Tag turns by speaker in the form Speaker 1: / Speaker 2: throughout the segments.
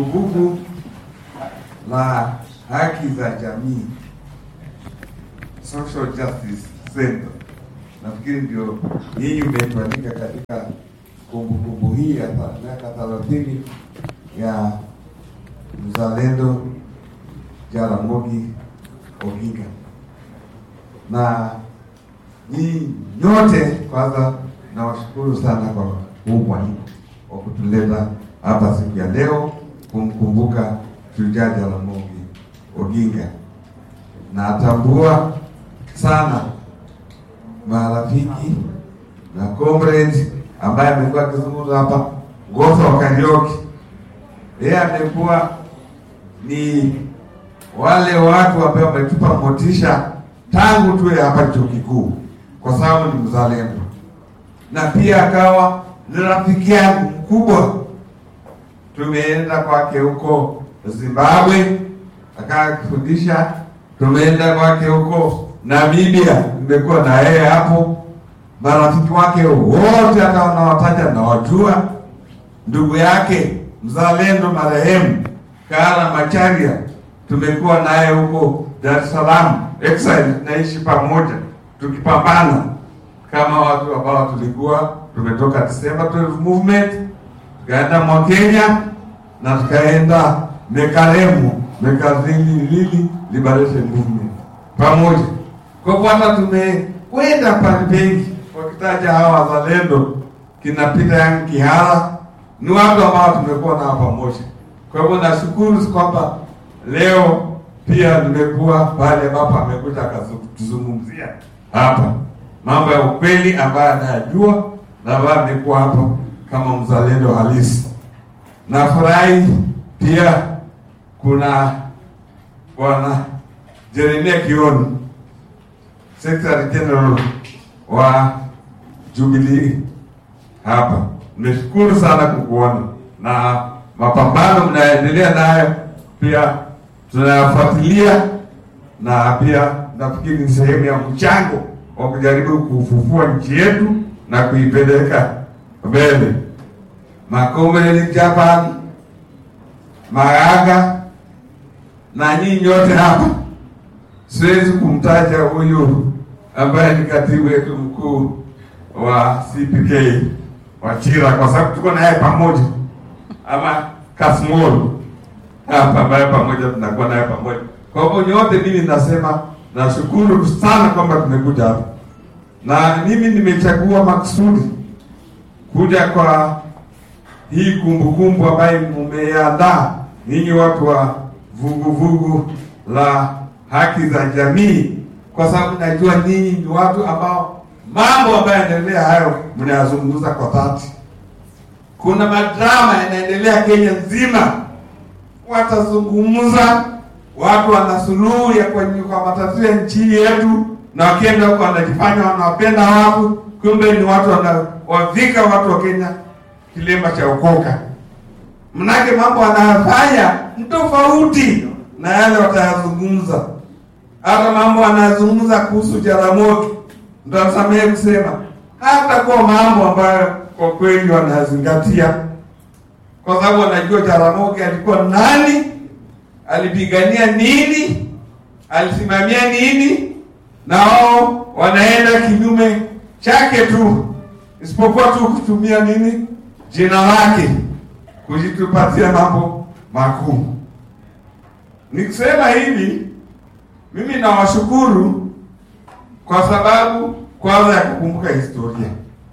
Speaker 1: vuguvugu la haki za jamii Social Justice Center. Nafikiri ndio nyinyi mmetualika katika kumbukumbu hii ya tha- miaka thelathini ya mzalendo Jaramogi Oginga, na nyinyi nyote kwanza nawashukuru sana kwa huu mwaliko wa kutuleta hapa siku ya leo kumkumbuka shujaa Jaramogi Oginga. Natambua sana marafiki na comrades ambaye amekuwa akizungumza hapa, Ngoso wa Karioki, yeye amekuwa ni wale watu ambao wametupa motisha tangu tuwe hapa chuo kikuu, kwa sababu ni mzalendo, na pia akawa ni rafiki yangu mkubwa. Tumeenda kwake huko Zimbabwe akafundisha, tumeenda kwake huko Namibia, nimekuwa na yeye hapo. Marafiki wake wote hata wanawataja nawajua, ndugu yake mzalendo marehemu Kara Macharia tumekuwa naye huko Dar es Salaam exile, naishi pamoja tukipambana kama watu ambao tulikuwa tumetoka December 12 movement tukaenda mwa Kenya na tukaenda Mekaremu Mekarili Liberation Movement pamoja. Kwa hivyo hata tumekwenda pale pengi, wakitaja hawa wazalendo kina Peter Yang Kihara ni watu ambao tumekuwa nao pamoja. Kwa hivyo nashukuru kwamba leo pia nimekuwa pale ambapo amekuja akatuzungumzia hapa mambo ya ukweli ambayo anayajua na ambayo amekuwa hapa kama mzalendo halisi. Nafurahi pia kuna bwana Jeremia Kioni, Secretary General wa Jubilee hapa. Nimeshukuru sana kukuona na mapambano mnaendelea nayo pia tunayafuatilia, na pia nafikiri ni sehemu ya mchango wa kujaribu kufufua nchi yetu na kuipeleka mbele. Makomredi Japan, Magaga na nyinyi nyote hapa, siwezi kumtaja huyu ambaye ni katibu wetu mkuu wa CPK Wachira kwa sababu tuko naye pamoja, ama Kasmol hapa ambaye pamoja tunakuwa naye pamoja. Kwa hivyo nyote, mimi nasema nashukuru sana kwamba tumekuja hapa, na mimi nimechagua maksudi kuja kwa hii kumbukumbu ambayo mumeandaa ninyi watu wa vuguvugu la haki za jamii, kwa sababu najua ninyi ni watu ambao mambo ambayo yanaendelea hayo mnayazungumza kwa dhati. Kuna madrama yanaendelea Kenya nzima, watazungumza, watu wana suluhu ya kwenye kwa matatizo ya nchi yetu, na wakienda huko wanajifanya wanawapenda watu, kumbe ni watu wanawavika watu wa Kenya kilemba cha ukoka. Mnake mambo wanayofanya ni tofauti na yale watayazungumza. Hata mambo wanayazungumza kuhusu Jaramogi, mtasamehe kusema hata kwa mambo ambayo kwa kweli wanazingatia, kwa sababu wanajua Jaramogi alikuwa nani, alipigania nini, alisimamia nini, na wao wanaenda kinyume chake tu, isipokuwa tu kutumia nini, jina lake kujitupatia mambo makuu. Nikisema hivi, mimi nawashukuru kwa sababu kwanza ya kukumbuka historia.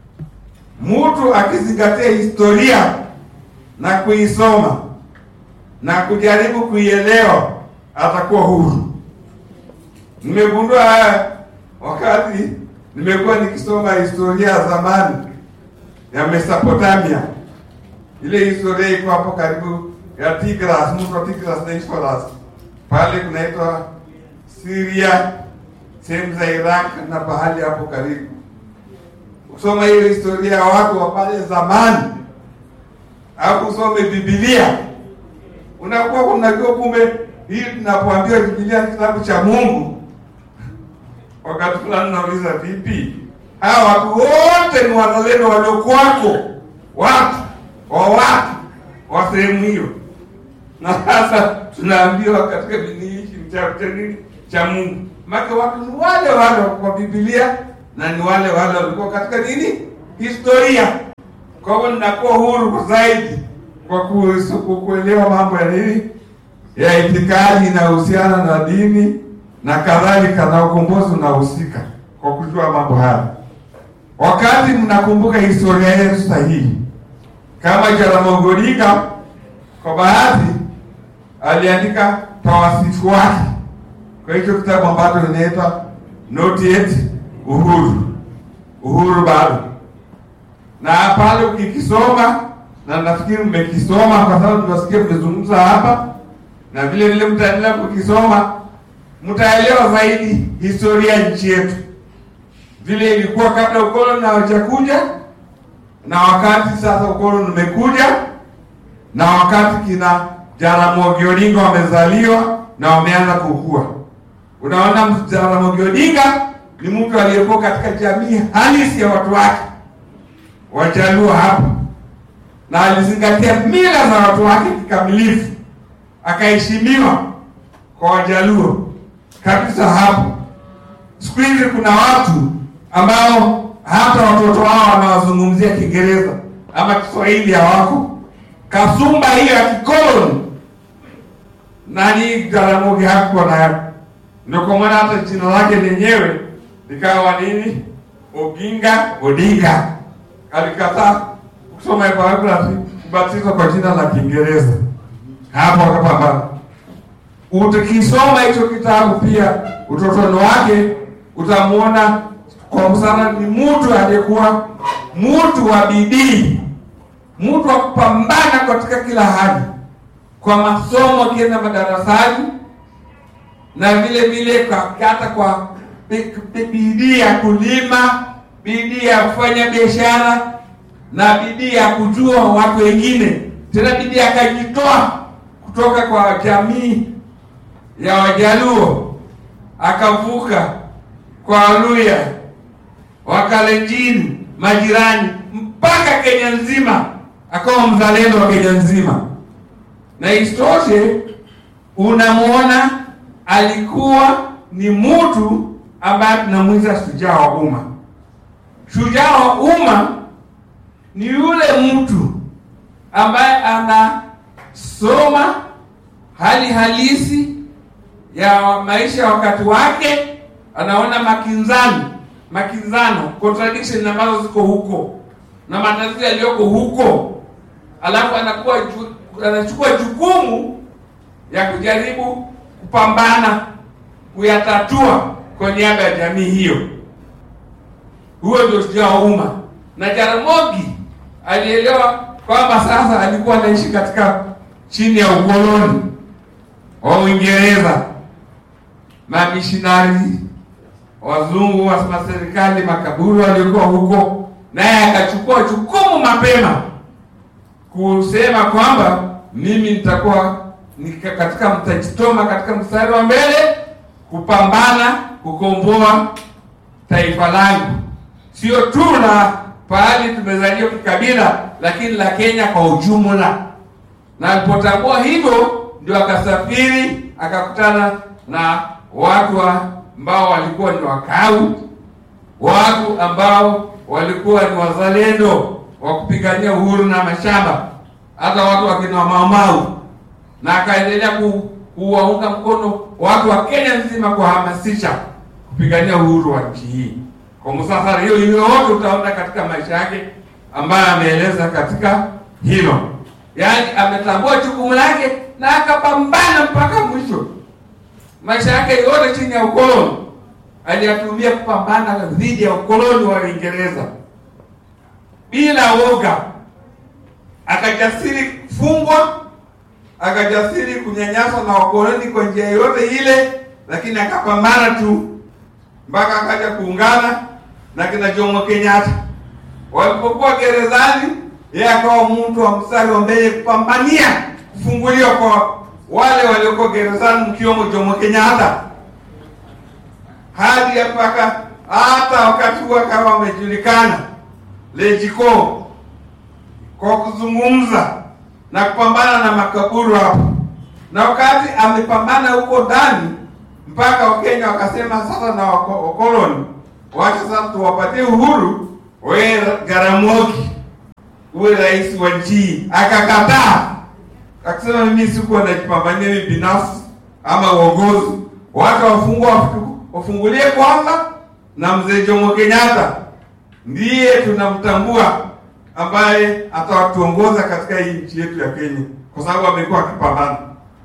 Speaker 1: Mtu akizingatia historia na kuisoma na kujaribu kuielewa atakuwa huru. Nimegundua haya wakati nimekuwa nikisoma historia ya zamani ya Mesopotamia. Ile historia iko hapo karibu ya Tigras, mto Tigras na Euphrates. Pale kunaitwa Syria, sehemu za Iraq na pahali hapo karibu. Kusoma hiyo historia ya watu wa pale zamani au kusome Biblia, unakuwa unajua kumbe hii tunapoambiwa Biblia ni kitabu cha Mungu. Wakati fulani nauliza vipi, hawa watu wote ni wazalendo waliokuwako, watu wa watu wa sehemu hiyo, na sasa tunaambiwa katika dini hii kitabu cha nini cha Mungu. Maana watu ni wale wale kwa Biblia na ni wale wale walikuwa katika nini historia. Kwa hivyo ninakuwa huru zaidi kwa ku- kuelewa mambo ya nini ya itikadi inayohusiana na dini na kadhalika, na ukombozi unahusika kwa kujua mambo haya. Wakati mnakumbuka historia yetu sahihi, kama Jaramogi Oginga kwa bahati aliandika tawasifu wake kwa hicho kitabu ambacho inaitwa Not Yet Uhuru, uhuru bado. Na pale ukikisoma, na nafikiri mmekisoma kwa sababu tunasikia mmezungumza hapa, na vile vile mtaendelea kukisoma, mtaelewa zaidi historia ya nchi yetu vile ilikuwa kabla ukoloni hawajakuja na wakati sasa ukoloni umekuja na wakati kina Jaramogi Odinga wamezaliwa na wameanza kukua. Unaona, Jaramogi Odinga ni mtu aliyekuwa katika jamii halisi ya watu wake Wajaluo hapa, na alizingatia mila za watu wake kikamilifu, akaheshimiwa kwa Wajaluo kabisa hapo. Siku hizi kuna watu ambao hata watoto wao wanawazungumzia Kiingereza ama Kiswahili hawako. Kasumba hiyo ya kikoloni nani Jaramogi hakuwa nayo, ndio kwa maana hata jina lake lenyewe likawa nini, Oginga Odinga. Alikataa kusoma biography, kubatizwa kwa jina la Kiingereza, hapo akapambana. Utakisoma hicho kitabu pia utotoni wake utamwona kwa sana ni mtu aliyekuwa mtu wa bidii, mtu wa kupambana katika kila hali, kwa masomo, akienda madarasani na vile vile kwa hata kwa bi- bi- bidii ya kulima, bidii ya kufanya biashara na bidii ya kujua watu wengine, tena bidii akajitoa kutoka kwa jamii ya Wajaluo akavuka kwa Waluya, Wakalenjin, majirani mpaka Kenya nzima, akawa mzalendo wa Kenya nzima. Na isitoshe, unamwona alikuwa ni mtu ambaye tunamwita shujaa wa umma. Shujaa wa umma ni yule mtu ambaye anasoma hali halisi ya maisha ya wakati wake, anaona makinzano makinzano contradiction ambazo ziko huko na matatizo yaliyoko huko, alafu anakuwa ju, anachukua jukumu ya kujaribu kupambana kuyatatua kwa niaba ya jamii hiyo. Huo ndio shujaa wa umma, na Jaramogi alielewa kwamba sasa alikuwa anaishi katika chini ya ukoloni wa Uingereza, mamishinari wazungu wa serikali makaburu waliokuwa huko, naye akachukua jukumu mapema kusema kwamba mimi nitakuwa nika katika mtajitoma katika mstari wa mbele kupambana kukomboa taifa langu, sio tu la pahali tumezaliwa kikabila, lakini la Kenya kwa ujumla. Na alipotambua hivyo, ndio akasafiri akakutana na watu wa ambao walikuwa ni wakau, watu ambao walikuwa ni wazalendo wa kupigania uhuru na mashamba, hata watu wakina Maumau, na akaendelea ku, kuwaunga mkono watu wa Kenya nzima kuhamasisha kupigania uhuru wa nchi hii. Kwa musafara hiyo hiyo yote utaona katika maisha yake ambayo ameeleza katika hilo, yaani ametambua jukumu lake na akapambana mpaka mwisho maisha yake yote chini ya ukoloni aliyatumia kupambana dhidi ya ukoloni wa Uingereza bila woga, akajasiri kufungwa, akajasiri kunyanyaswa na wakoloni kwa njia yoyote ile, lakini akapambana tu mpaka akaja kuungana na kina Jomo Kenyatta. Walipokuwa gerezani, yeye akawa mtu wa mstari wa mbele kupambania kufunguliwa kwa wale waliokuwa gerezani mkiwemo Jomo Kenyatta hadi mpaka hata wakati huo kama wamejulikana Lejiko kwa kuzungumza na kupambana na makaburu hapo, na wakati amepambana huko ndani mpaka Wakenya wakasema sasa na wako- wakoloni, wacha sasa tuwapatie uhuru, we Jaramogi uwe rais wa nchi hii. Akakataa akasema, mimi sikuwa najipambania mimi binafsi ama uongozi, watu wafungwa wafungulie kwanza, na mzee Jomo Kenyatta ndiye tunamtambua ambaye atatuongoza katika hii nchi yetu ya Kenya, kwa sababu amekuwa akipambana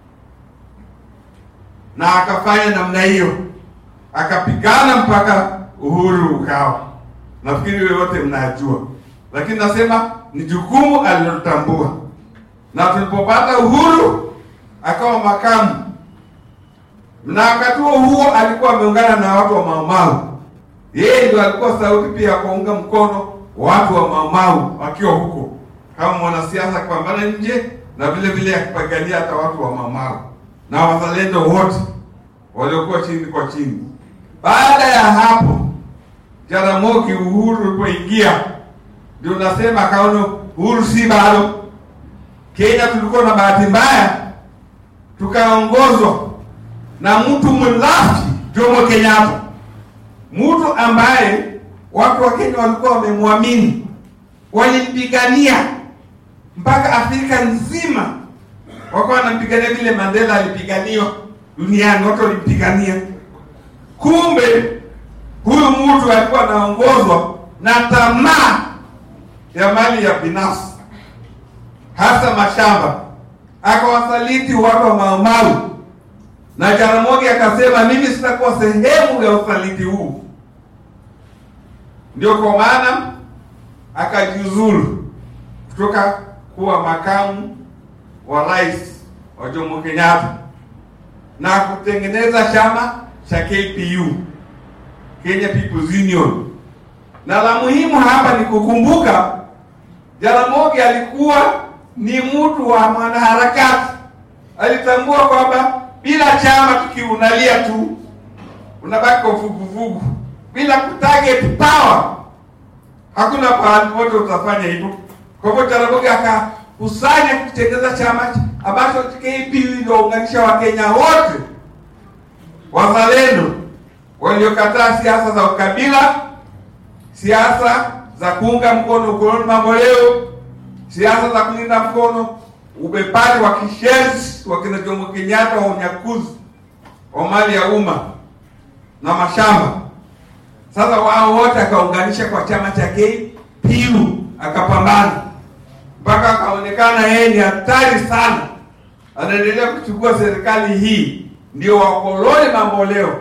Speaker 1: na akafanya namna hiyo, akapigana mpaka uhuru ukawa. Nafikiri yote mnajua, lakini nasema ni jukumu alilotambua, na tulipopata uhuru akawa makamu, na wakati huo huo alikuwa ameungana na watu wa Maumau. Yeye ndio alikuwa sauti pia ya kuunga mkono watu wa Maumau wakiwa huko kama mwanasiasa akipambana nje na vile vile akipigania hata watu wa Maumau na wazalendo wote waliokuwa chini kwa chini. Baada ya hapo, Jaramogi uhuru ulipoingia, ndio nasema akaona uhuru si bado. Kenya tulikuwa na bahati mbaya, tukaongozwa na mtu mlafi Jomo Kenyatta, mtu ambaye watu wa Kenya walikuwa wamemwamini, walimpigania mpaka Afrika nzima wakawa wanampigania vile Mandela alipiganiwa duniani, watu walimpigania. Kumbe huyu mtu alikuwa anaongozwa na tamaa ya mali ya binafsi, hasa mashamba, akawasaliti watu wa Maumau, na Jaramogi akasema mimi sitakuwa sehemu ya usaliti huu. Ndio kwa maana akajiuzulu kutoka kuwa makamu wa rais wa Jomo Kenyatta na kutengeneza chama cha KPU, Kenya People's Union. Na la muhimu hapa ni kukumbuka Jaramogi alikuwa ni mtu wa mwanaharakati. Alitambua kwamba bila chama tukiunalia tu unabaki kwa vuguvugu, bila kutarget power hakuna pahali pote utafanya hivyo. Kwa hivyo Jaramogi akakusanya kutengeneza chama ambacho KPU iliunganisha Wakenya wote wazalendo waliokataa siasa za ukabila, siasa za kuunga mkono ukoloni mambo leo, siasa za kulinda mkono ubebaji wa kishenzi wa kina Jomo Kenyatta wa unyakuzi wa mali ya umma na mashamba. Sasa wao wote akaunganisha kwa chama cha KPU, akapambana mpaka akaonekana yeye ni hatari sana, anaendelea kuchukua serikali hii. Ndio wakoloni mambo leo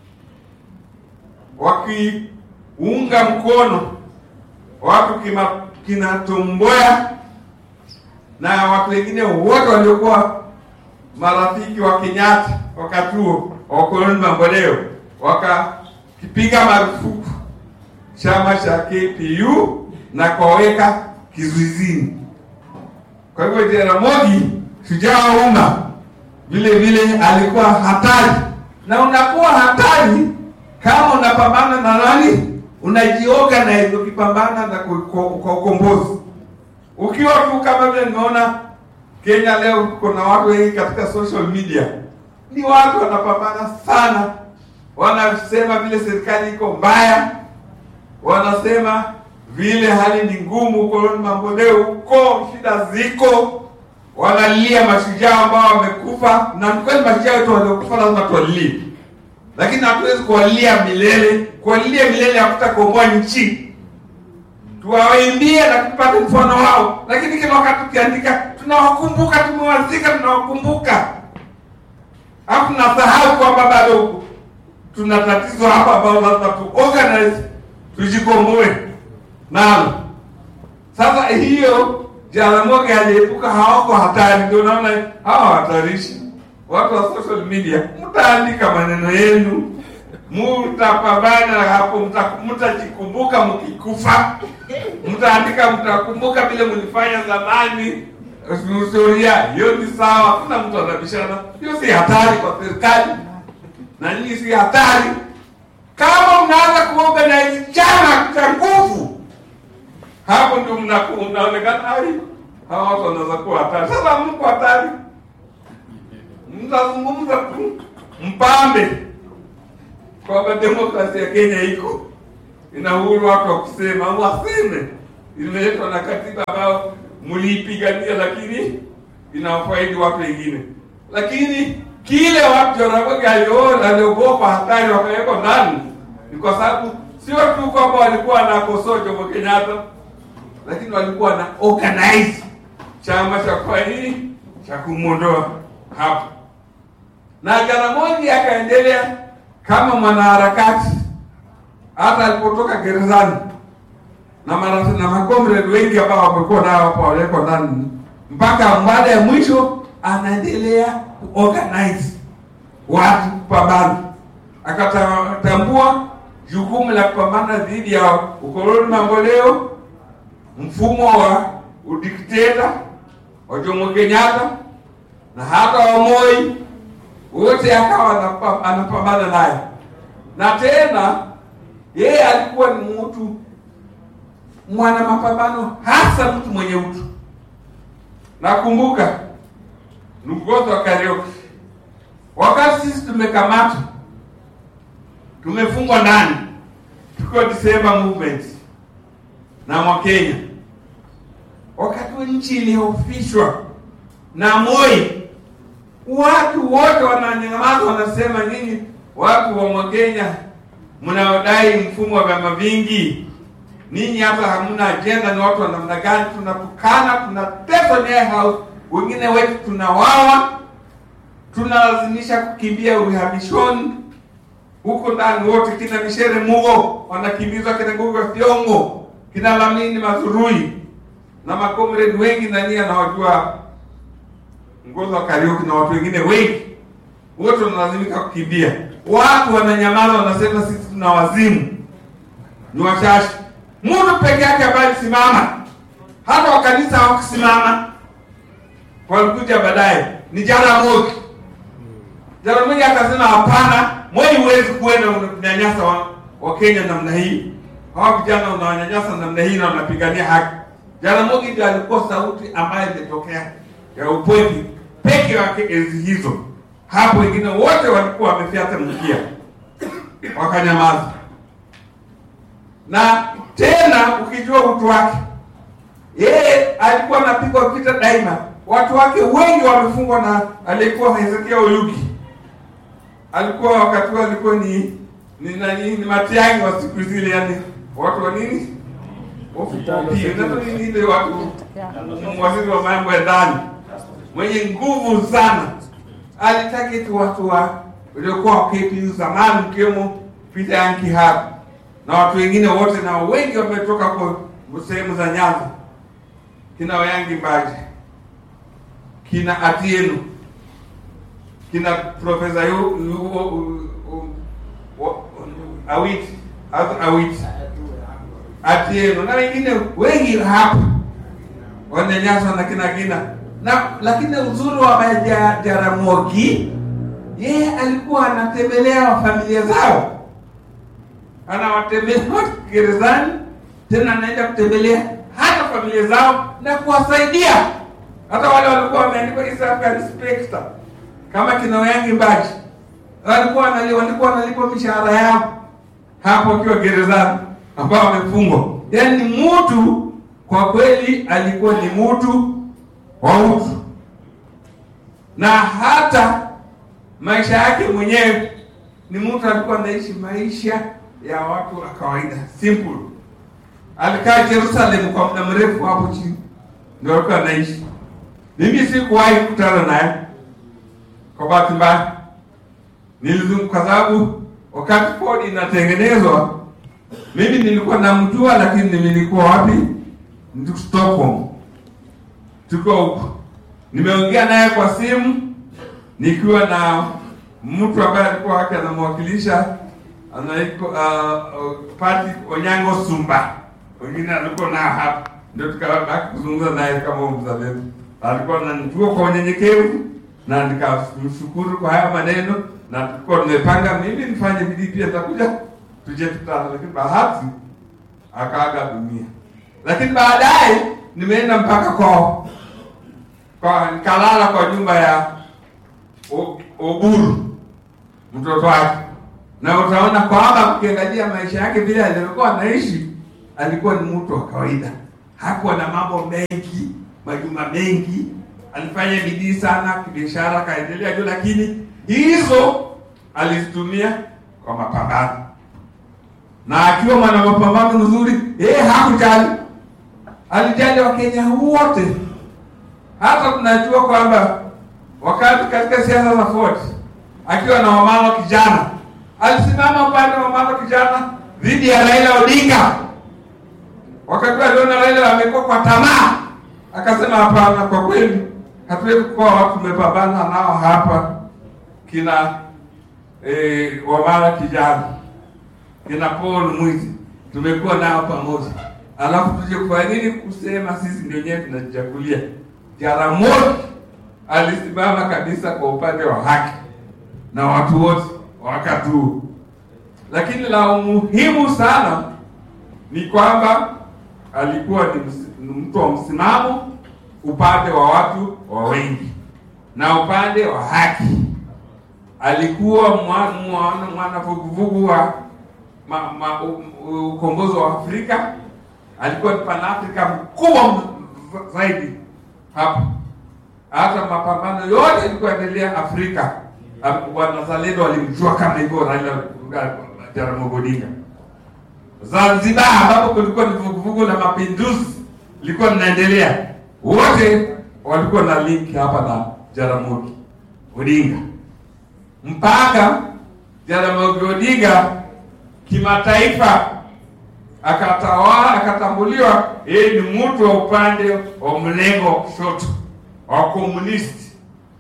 Speaker 1: wakiunga mkono watu kima, kina Tomboya na watu wengine wote waliokuwa marafiki wa Kenyatta wakati huo wakoloni mambo leo wakakipiga marufuku chama cha KPU na kuwaweka kizuizini. Kwa hivyo Jaramogi, shujaa wa umma, vile vile alikuwa hatari, na unakuwa hatari kama unapambana na nani, unajiorganize ukipambana na kwa ukombozi. Ukiwa tu kama vile nimeona Kenya leo, kuna watu wengi katika social media, ni watu wanapambana sana, wanasema vile serikali iko mbaya, wanasema vile hali ni ngumu ukoloni mambo leo huko, shida ziko, wanalia mashujaa ambao wamekufa, na kweli mashujaa wetu waliokufa lazima tuwalilie, lakini hatuwezi kuwalia milele. Kuwalilia milele hakutakomboa nchi. Tuwaimbie na tupate mfano wao, lakini kila wakati tukiandika tunawakumbuka, tumewazika, tunawakumbuka, alafu tunasahau kwamba bado tuna tatizo hapa ambao lazima tu organize tujikomboe nalo. Sasa hiyo Jaramogi aliepuka, hawako hatari. Ndio naona hawa hatarishi watu wa social media, mtaandika maneno yenu, mtapambana hapo, mtajikumbuka mkikufa, mtaandika, mtakumbuka vile mlifanya zamani. Historia hiyo ni sawa, hakuna mtu anabishana. Hiyo si hatari kwa serikali na nyinyi si hatari kama mnaanza kuorganize chama cha nguvu, hapo ndio mnaonekana ai, hawa watu wanaweza kuwa hatari. Sasa mko hatari, mtazungumza tu mpambe kwamba demokrasia ya Kenya iko ina uhuru watu wa kusema, waseme imeletwa na katiba ambayo mliipigania, lakini inawafaidi watu wengine. Lakini kile watu Jaramogi aliona aliogopa hatari wakawekwa ndani ni kwa sababu sio tu kwamba walikuwa wanakosoa Jomo Kenyatta, lakini walikuwa na organize chama cha kwa nini cha kumwondoa hapo, na Jaramogi akaendelea kama mwanaharakati hata alipotoka gerezani na mara na makomrade wengi ambao wamekuwa nao hapo waliwekwa ndani, mpaka baada ya mwisho anaendelea kuorganize watu kupambana, akatambua jukumu la kupambana dhidi ya ukoloni mamboleo, mfumo wa udikteta wa Jomo Kenyatta na hata wa Moi, wote akawa anapambana naye, na tena yeye alikuwa ni mtu mwana mapambano, hasa mtu mwenye utu. Nakumbuka Lugoto wa Kariuki, wakati sisi tumekamatwa, tumefungwa ndani, tuko December movement na Mwakenya, wakati wa nchi ilihofishwa na Moi, watu wote wananyamaza, wanasema nyinyi watu wa Mwakenya mnaodai mfumo wa vyama vingi, ninyi hata hamna ajenda, ni watu wa namna gani? Tunatukana, tunateswa Nyayo House, wengine wetu tunawawa, tunalazimisha kukimbia uhamishoni huko ndani, wote kina Mishere Mugo wanakimbizwa, kina Ngugi wa Thiong'o, kina Lamini Mazurui na makomrade wengi nani anawajua, Ngozi wa Kariuki na watu wengine wengi, wote wanalazimika kukimbia. Watu wananyamaza, wanasema sisi tuna wazimu, ni wachache. Mtu peke yake ambaye alisimama, hata wa kanisa hawakusimama, walikuja baadaye, ni Jaramogi. Jaramogi akasema hapana, Moi huwezi kuenda unanyanyasa wa, wa Kenya namna hii, hawa vijana unawanyanyasa namna hii na unapigania haki. Jaramogi ndio alikuwa sauti ambayo imetokea ya upweke peke yake enzi hizo. Hapo wengine wote walikuwa wamefyata mkia, wakanyamaza. Na tena ukijua utu wake, yeye alikuwa anapigwa vita daima. Watu wake wengi wamefungwa na aliyekuwa Hezekia Oyugi, alikuwa wakati huo alikuwa ni ni nani, ni Matiang'i wa siku zile, yani watu wa nini nini ile watu waziri wa mambo ya ndani mwenye nguvu sana, alitaka tu watu wa waliokuwa wa KPU zamani, mkiwemo Peter Yanki hapa na watu wengine wote, na wengi wametoka kwa sehemu za Nyanza, kina Wayangi Mbaji, kina Atieno, kina Profesa Awiti Awiti Atieno na wengine wengi hapa wanyanyaswa na kina kina na, lakini uzuri wa Jaramogi yeye alikuwa anatembelea familia zao, anawatembelea gerezani, tena anaenda kutembelea hata familia zao na kuwasaidia hata wale walikuwa wameandikwa East African Spectre kama kina Wayangi Mbaji walikuwa walikuwa wanalipwa mishahara yao hapo wakiwa gerezani ambao wamefungwa. Yaani mtu kwa kweli alikuwa ni mtu wa utu, na hata maisha yake mwenyewe ni mtu alikuwa anaishi maisha ya watu wa kawaida simple. Alikaa Jerusalem kwa muda mrefu hapo chini, ndio alikuwa anaishi. Mimi sikuwahi kukutana naye kwa bahati mbaya, nilizunguka kwa sababu wakati Ford inatengenezwa mimi nilikuwa namjua, lakini nilikuwa wapi? Ndio Stockholm, tuko huko. Nimeongea naye kwa simu nikiwa na mtu ambaye alikuwa wake anamwakilisha anaitwa uh, uh, Patrick Onyango Sumba, wengine alikuwa nao hapa, ndio tukabaki kuzungumza naye kama mzalendo. Alikuwa ananijua kwa unyenyekevu na nikamshukuru kwa haya maneno, na tulikuwa tumepanga mimi nifanye bidii pia nitakuja tuje tutana, lakini bahati akaaga dunia. Lakini baadaye nimeenda mpaka kwao kwa nikalala kwa nyumba ya O- Oburu mtoto wake, na utaona kwamba ukiangalia maisha yake vile alivyokuwa anaishi, alikuwa ni mtu wa kawaida, hakuwa na mambo mengi, majumba mengi. Alifanya bidii sana kibiashara, akaendelea juu, lakini hizo alizitumia kwa mapambano, na akiwa mwana mapambano mzuri, yeye hakujali, alijali Wakenya wote. Hata tunajua kwamba wakati katika siasa za Ford akiwa na wamama kijana alisimama upande wa mama kijana dhidi ya Raila Odinga. Wakati aliona Raila amekuwa kwa tamaa, akasema hapana, kwa kweli hatuwezi kuwa watu tumepambana nao hapa kina eh, wamama kijana kina Paul Mwizi tumekuwa nao pamoja, alafu tuje kwa nini kusema sisi ndio wenyewe tunajichagulia? Jaramogi alisimama kabisa kwa upande wa haki na watu wote wakati huu, lakini la umuhimu sana ni kwamba alikuwa ni ms- ni mtu wa msimamo upande wa watu wa wengi na upande wa haki. Alikuwa mwa- mwana mwana vuguvugu wa ma, ma, u- u- ukombozi wa Afrika. Alikuwa ni panafrika mkubwa m- zaidi hapa hata mapambano yote yalikuwa yanaendelea Afrika. Am- Wanazalendo walimjua kama hivyo Raila Jaramogi Odinga. Zanzibar ambapo kulikuwa ni vuguvugu la mapinduzi lilikuwa linaendelea, wote walikuwa na link hapa na Jaramogi Odinga, mpaka Jaramogi Odinga kimataifa akatawala akatambuliwa yeye ni mtu wa upande wa mlengo wa kushoto wa komunisti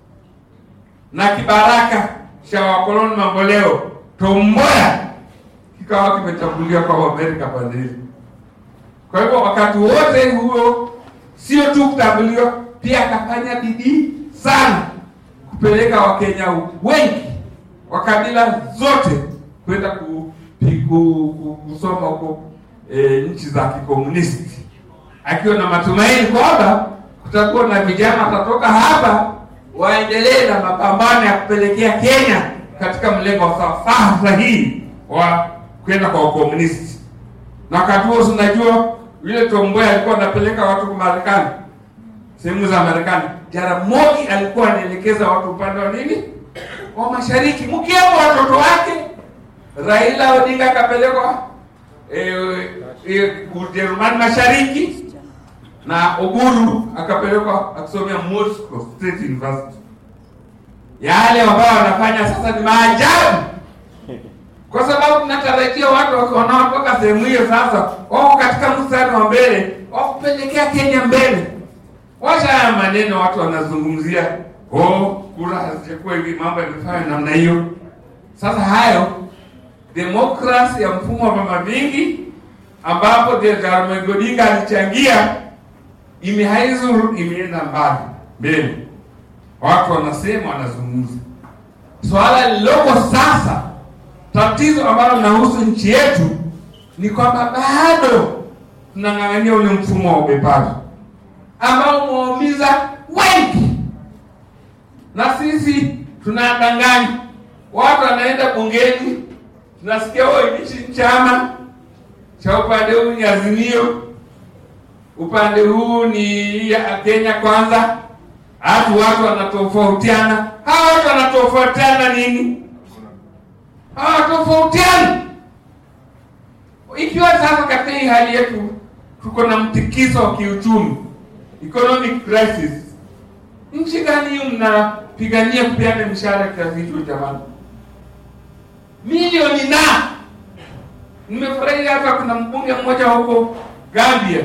Speaker 1: na kibaraka cha wakoloni mamboleo Tomboya kikawa kimetambuliwa kwa Amerika pande hizo. Kwa hivyo wakati wote huo sio tu kutambuliwa, pia akafanya bidii sana kupeleka Wakenya wengi wa kabila zote kwenda ku, pi- ku, ku, kusoma huko e, nchi za kikomunisti akiwa na matumaini kwamba kutakuwa na vijana watatoka hapa waendelee na mapambano ya kupelekea Kenya katika mlengo wa sawasawa sahihi wa kwenda kwa ukomunisti. Na wakati huo unajua yule Tomboya alikuwa anapeleka watu kwa Marekani, sehemu za Marekani. Jaramogi alikuwa anaelekeza watu upande wa nini, wa mashariki, mkiwemo watoto wake. Raila Odinga akapelekwa eh, eh, Ujerumani mashariki na Oburu akapelekwa akisomea Moscow State University. Yale ambayo wanafanya sasa ni maajabu, kwa sababu tunatarajia watu wanaotoka sehemu hiyo sasa wako katika mstari wa mbele wa kupelekea Kenya mbele. Wacha haya maneno watu wanazungumzia, oh, kura hazijakuwa hivi, mambo yamefanya namna hiyo. Sasa hayo demokrasi ya mfumo wa vyama vingi ambapo Jaramogi Odinga alichangia imehaizuru imeenda mbali mbele, watu wanasema, wanazungumza. Swala lililoko sasa, tatizo ambalo linahusu nchi yetu ni kwamba bado tunang'ang'ania ule mfumo wa ubebaji ambao umewaumiza wengi, na sisi tunadanganya watu. Wanaenda bungeni, tunasikia wewe hichi chama cha upande huu ni Azimio, upande huu ni ya Kenya Kwanza. Hatu watu wanatofautiana. Hawa watu wanatofautiana nini? Hawatofautiani. Ikiwa sasa katika hii hali yetu tuko na mtikiso wa kiuchumi, economic crisis, nchi gani hiyo mnapigania kupeana mishahara kiasi hicho jamani? Milioni na nimefurahi hapa, kuna mbunge mmoja huko Gambia,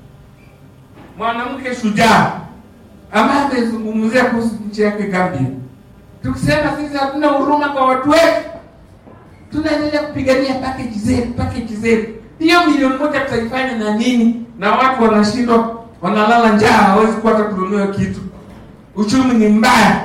Speaker 1: mwanamke shujaa ambaye amezungumzia kuhusu nchi yake Gambia, tukisema sisi hatuna huruma kwa watu wetu, tunaendelea kupigania package zetu, package zetu. Hiyo milioni moja tutaifanya na nini? Na watu wanashindwa, wanalala njaa, hawezi kupata kununua kitu, uchumi ni mbaya,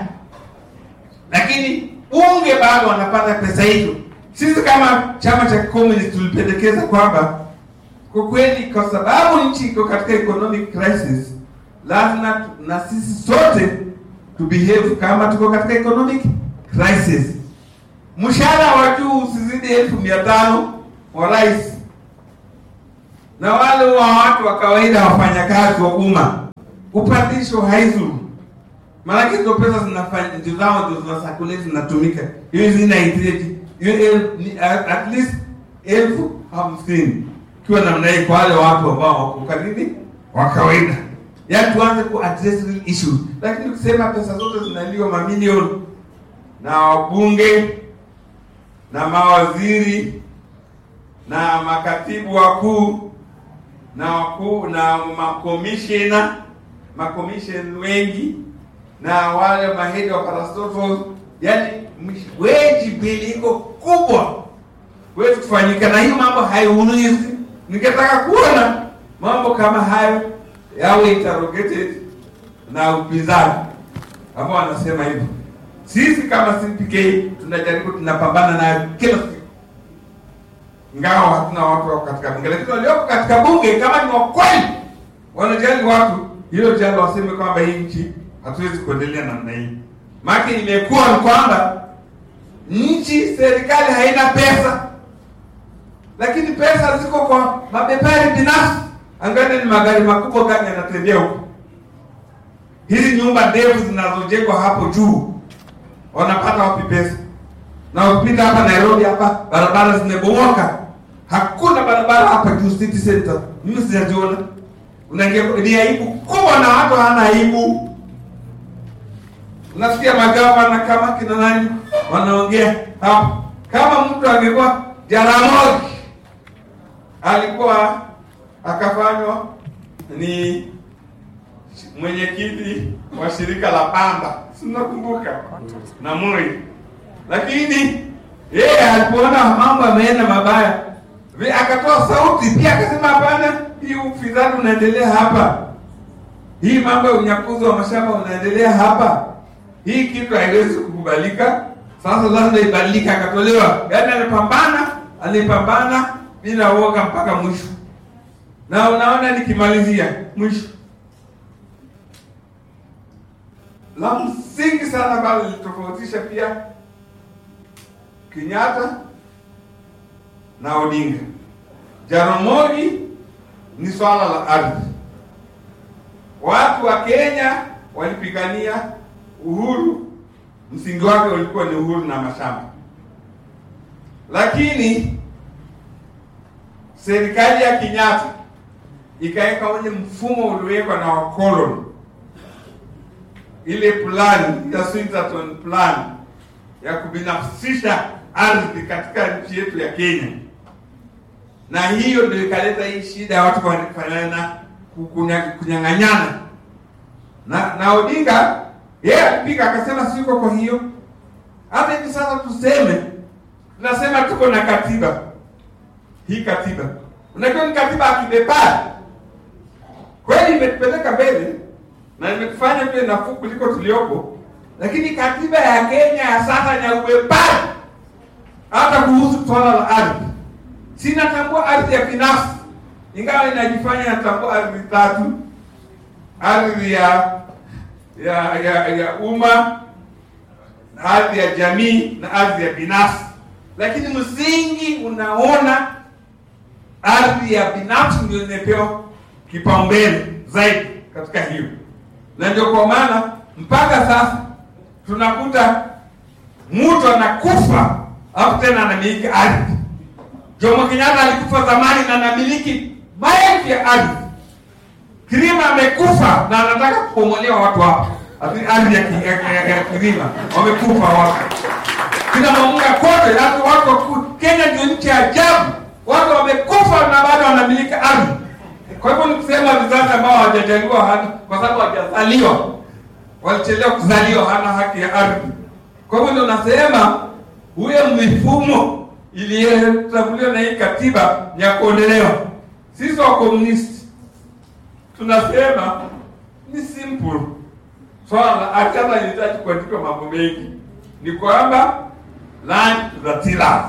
Speaker 1: lakini bunge bado wanapata pesa hizo. Sisi kama chama cha Communist tulipendekeza kwamba kwa kweli, kwa sababu nchi iko katika economic crisis, lazima tu- na sisi sote to behave kama tuko katika economic crisis. Mshahara wa juu usizidi elfu mia tano wa rais na wale wa watu wa kawaida wafanyakazi wa umma, upandisho haizuru maanake hizo pesa zinafanya ndio zao ndio zina circulate zinatumika, hiyo zinahitajika hiyo el- ni- at at least elfu hamsini ikiwa namna hii kwa wale watu ambao wako karibu wa kawaida, yaani tuanze ku address real issues. Lakini ukisema pesa zote zinaliwa mamilioni na wabunge na mawaziri na makatibu wakuu na wakuu na makomishena makomisheni wengi na wale mahedi wa parastatals, yani weji bili iko kubwa wetu kufanyika, na hiyo mambo haiulizi. Ningetaka kuona mambo kama hayo yawe interrogated na upinzani ambao wanasema hivyo. Sisi kama CPK tunajaribu, tunapambana nayo kila siku, ingawa hatuna watu wako katika bunge, lakini walioko katika bunge kama ni wakweli wanajali watu, hilo jambo waseme kwamba hii nchi hatuwezi kuendelea namna hii. Maana imekuwa ni kwamba nchi serikali haina pesa, lakini pesa ziko kwa mabepari binafsi. Angalia ni magari makubwa gani yanatembea huko, hizi nyumba ndefu zinazojengwa hapo juu, wanapata wapi pesa? Na ukipita hapa Nairobi hapa barabara zimebomoka, hakuna barabara hapa juu city center, mimi sijaziona. Unaingia ni aibu kubwa, na watu hana aibu. Unasikia magavana kama kina nani wanaongea hapo, kama mtu angekuwa Jaramogi alikuwa akafanywa ni mwenyekiti wa shirika la Pamba, si mnakumbuka na Moi, lakini yeye alipoona mambo yameenda mabaya, vi- akatoa sauti pia akasema, hapana, hii ufisadi unaendelea hapa, hii mambo ya unyakuzi wa mashamba unaendelea hapa, hii kitu haiwezi kukubalika. Sasa lazima ibadilike. Akatolewa, yaani alipambana, alipambana bila uoga mpaka mwisho, na unaona, nikimalizia mwisho la msingi sana ambalo lilitofautisha pia Kenyatta na Odinga. Jaramogi ni swala la ardhi. Watu wa Kenya walipigania uhuru, msingi wake ulikuwa ni uhuru na mashamba, lakini serikali ya Kenyatta ikaweka ule mfumo uliowekwa na wakoloni ile plan ya Swinterton plan ya kubinafsisha ardhi katika nchi yetu ya Kenya, na hiyo ndio ikaleta hii shida ya watu kufanana kunyang'anyana. Na na Odinga yeye alipiga akasema, siko kwa hiyo. Hata hivi sasa tuseme, tunasema tuko na katiba hii. Katiba unajua ni katiba ya kibepari kweli, imetupeleka mbele na imetufanya vile nafuu kuliko tuliopo, lakini katiba ya Kenya ya sasa ni ya ubepari. Hata kuhusu swala la ardhi, sinatambua ardhi ya binafsi, ingawa inajifanya natambua ardhi tatu: ardhi ya ya ya, ya umma, ardhi ya jamii na ardhi ya binafsi. Lakini msingi unaona ardhi ya binafsi ndio imepewa kipaumbele zaidi katika hiyo na ndio kwa maana mpaka sasa tunakuta mtu anakufa alafu tena anamiliki ardhi. Jomo Kenyatta alikufa zamani na anamiliki maelfu ya ardhi. Kirima amekufa na anataka kubomolewa watu hapa, ati ardhi ya, ya, ya, ya Kirima wamekufa watu kina Mamunga kote, hata watu waku, Kenya ndio nchi ya ajabu, watu wamekufa na bado wanamiliki ardhi. Kwa hivyo ni kusema vizazi ambao hawajajaliwa hana, kwa sababu hawajazaliwa, walichelewa kuzaliwa, hana haki ya ardhi. Kwa hivyo ndio nasema huyo mifumo iliyotambuliwa na hii katiba ni ya kuondolewa. Sisi wa komunisti tunasema ni simple swala la ardhi, hata inahitaji kuandikwa mambo mengi, ni kwamba land to the tillers.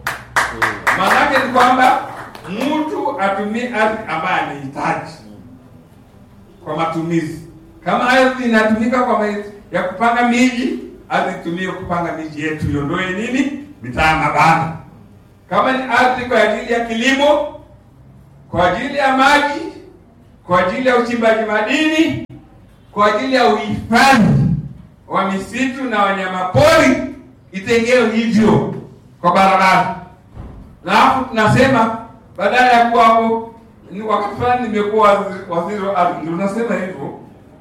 Speaker 1: Maanake ni kwamba mtu atumie ardhi ambayo anahitaji kwa matumizi. Kama ardhi inatumika kwa ya kupanga miji, ardhi itumie kupanga miji yetu, iondoe nini mitaa mabanda. Kama ni ardhi kwa ajili ya kilimo, kwa ajili ya maji, kwa ajili ya uchimbaji madini, kwa ajili ya uhifadhi wa misitu na wanyamapori, itengewe hivyo kwa barabara. Na hapo tunasema badala ya kuwa hapo, ni wakati fulani nimekuwa waziri- waziri wa ardhi, ndio nasema hivyo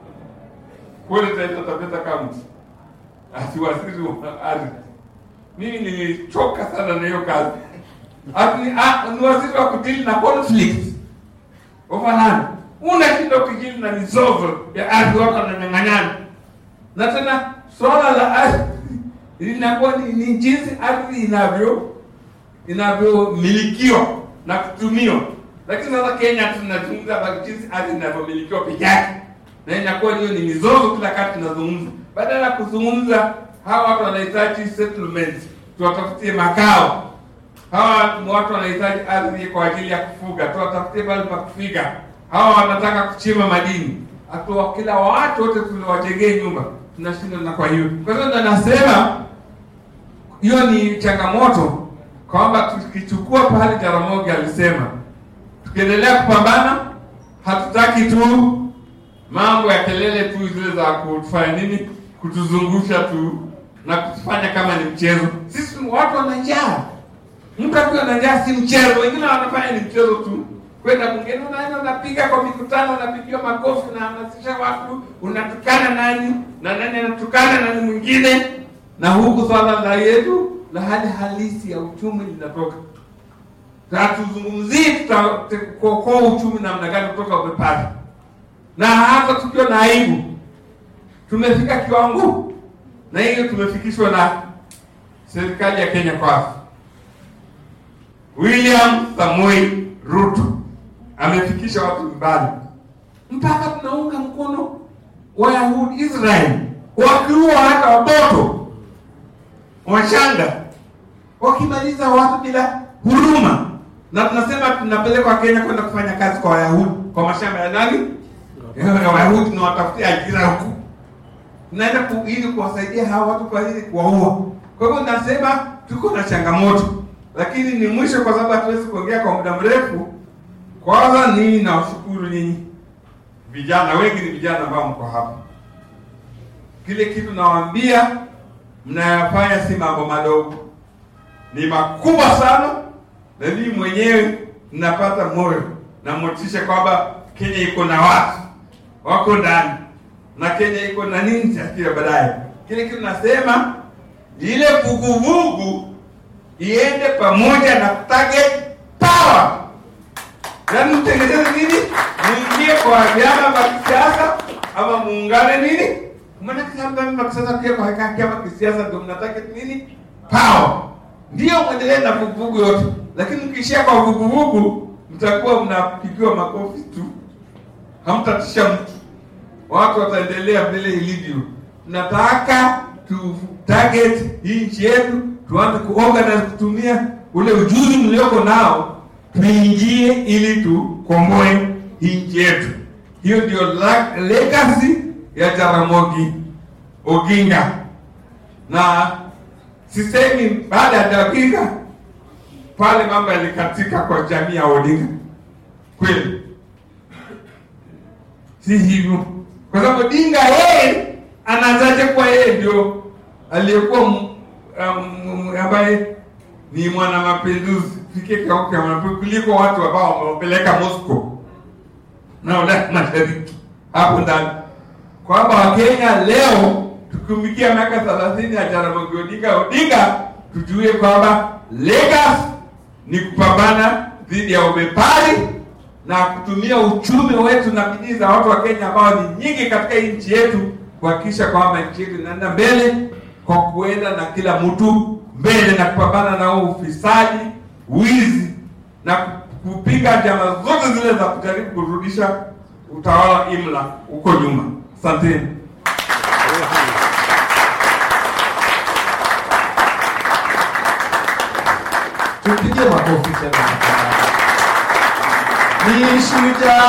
Speaker 1: kule Taita Taveta County, ati waziri wa ardhi. Mimi nilichoka sana na hiyo kazi. Ati ni, ah, ni waziri wa kudili na conflict ufanani, unashinda ukijili na mizozo ya ardhi, watu wananyang'anyana, na tena swala la ardhi linakuwa ni, ni jinsi ardhi inavyo inavyomilikiwa na kutumiwa. Lakini sasa Kenya tunazungumza habari jinsi ardhi inavyomilikiwa peke yake, na inakuwa hiyo ni mizozo kila wakati tunazungumza, badala ya kuzungumza hawa watu wanahitaji settlement, tuwatafutie makao. Hawa watu wanahitaji ardhi kwa ajili ya kufuga, tuwatafutie pale pa kufiga. Hawa wanataka kuchimba madini, atuwa kila watu wote tuliwajengee nyumba, tunashinda. Na kwa hiyo kwa hiyo ndo nasema hiyo ni changamoto kwamba tukichukua pale Jaramogi alisema, tukiendelea kupambana, hatutaki tu mambo ya kelele tu zile za kutufanya nini, kutuzungusha tu na kutufanya kama ni mchezo. Sisi watu wana njaa, mtu akiwa na njaa si mchezo. Wengine wanafanya ni mchezo tu, kwenda bungeni, unaenda unapiga kwa mikutano, unapigiwa makofi, unahamasisha watu, unatukana nani na nani anatukana nani mwingine, na huku swala la yetu la hali halisi ya uchumi linatoka. Hatuzungumzii tutakokoa uchumi namna gani kutoka umepata, na hata tukiwa na aibu, tumefika kiwango, na hiyo tumefikishwa na serikali ya Kenya Kwanza. William Samoei Ruto amefikisha watu mbali, mpaka tunaunga mkono Wayahudi Israel, wakiua hata watoto wachanga wakimaliza watu bila huruma, na tunasema tunapelekwa Kenya kwenda kufanya kazi kwa Wayahudi kwa mashamba ya nani ya Wayahudi, na watafutia ajira huku, tunaenda ku, ili kuwasaidia hawa watu kwa ili kuwaua. Kwa hivyo nasema tuko na changamoto, lakini ni mwisho, kwa sababu hatuwezi kuongea kwa muda mrefu. Kwanza nii nawashukuru nyinyi vijana, wengi ni vijana ambao mko hapa. Kile kitu nawaambia mnayafanya si mambo madogo, ni makubwa sana, na mimi mwenyewe ninapata moyo na motisha kwamba Kenya iko na watu wako ndani na Kenya iko na nini tafikia baadaye. Kile kitu nasema ile vuguvugu iende pamoja na target power, yaani mtengeneze nini, muingie kwa vyama vya kisiasa ama muungane nini Maanake sasa pia kwa chama kisiasa ndio mnataka nini? Power. Ndio mwendelee na vuguvugu yote. Lakini mkiishia kwa vuguvugu mtakuwa mnapigiwa makofi tu. Hamtatisha mtu. Watu wataendelea vile ilivyo. Tunataka tu target hii nchi yetu, tuanze kuorganize kutumia ule ujuzi mlioko nao, tuingie ili tukomboe hii nchi yetu. Hiyo ndio legacy ya Jaramogi Oginga, na sisemi baada ya Oginga pale mambo yalikatika kwa jamii ya Odinga, kweli si hivyo, kwa sababu Odinga yeye anazaje kuwa yeye ndio aliyekuwa um, ambaye ni mwana mapinduzi fike kuliko watu ambao wamepeleka Moscow na Ulaya Mashariki hapo ndani kwamba Wakenya leo tukiumikia miaka thelathini ya Jaramogi Odinga Odinga, tujue kwamba legacy ni kupambana dhidi ya ubepari na kutumia uchumi wetu na bidii za watu wa Kenya ambao ni nyingi katika hii nchi yetu kuhakikisha kwamba nchi yetu inaenda mbele kwa kuenda na kila mtu mbele na kupambana na ufisadi, wizi na kupiga njama zote zile za kujaribu kurudisha utawala imla huko nyuma. Asanteni.
Speaker 2: Tupige makofi tena. Ni shujaa